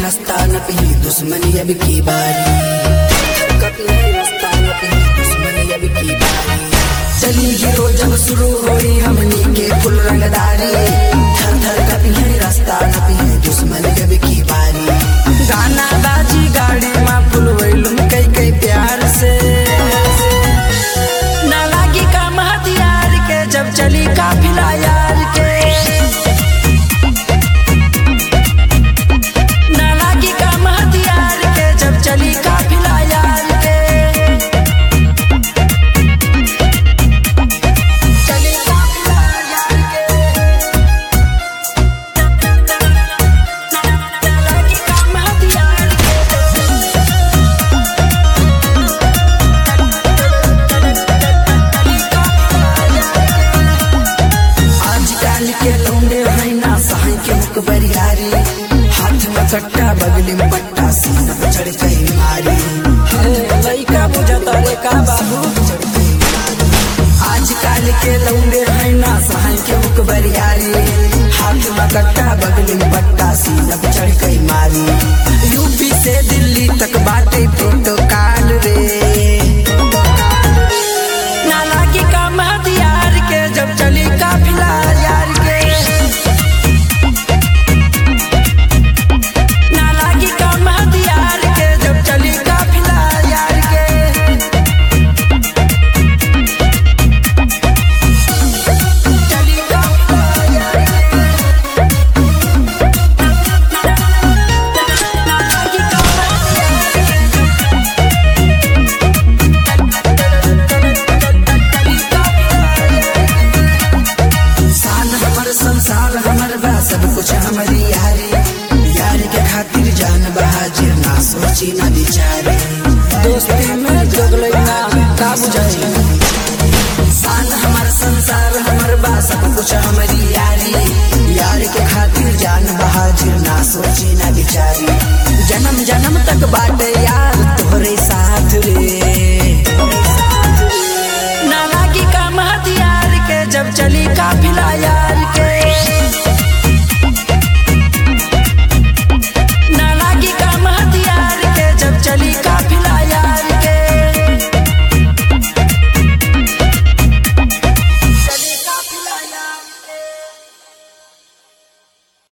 रास्ता न पी दुश्मनी अब की बारी कभी है रास्ता न पी दुश्मनी अब की बारी चली हीरो जब शुरू होई हमनी के फुल रंगदारी थर थर कभी है रास्ता न पी दुश्मनी अब की बारी गाना बाजी गाड़ी में फुल वैलुम कई कई प्यार से ना लागी काम हथियार के जब चली काफिला यार के ना लागी काम हथियार के जब चली काफिला यार के चली काफिला यार के ना लागी काम हथियार के आजकल के लौंडे हैं ना सहाय के मुख बरियारी हाथ में कट्टा बगली में पट्टा सीना पे चढ़ गई मारी हे लइका बुझता रे का बाबू आजकल के लौंडे हैं ना सहाय के मुख बरियारी हाथ में कट्टा बगली में पट्टा सीना पे चढ़ गई मारी यूपी से दिल्ली तक बाटे प्रोटोकॉल रे ना लागी काम हथियार के जब चली काफिला यार के ना लागी काम हथियार के जब चली काफिला यार के चली काफिला यार के ना लागी काम हथियार के साल हमर संसार हमर बा सब कुछ हमारी यारी यार के खातिर जान बहाजिर ना सोची ना बिचारी दोस्ती में जगले ना का बुझाई साल हमर संसार हमर बा सब कुछ हमारी यारी यार के खातिर जान बहाजिर ना सोची ना बिचारी जन्म जन्म तक बाटे यार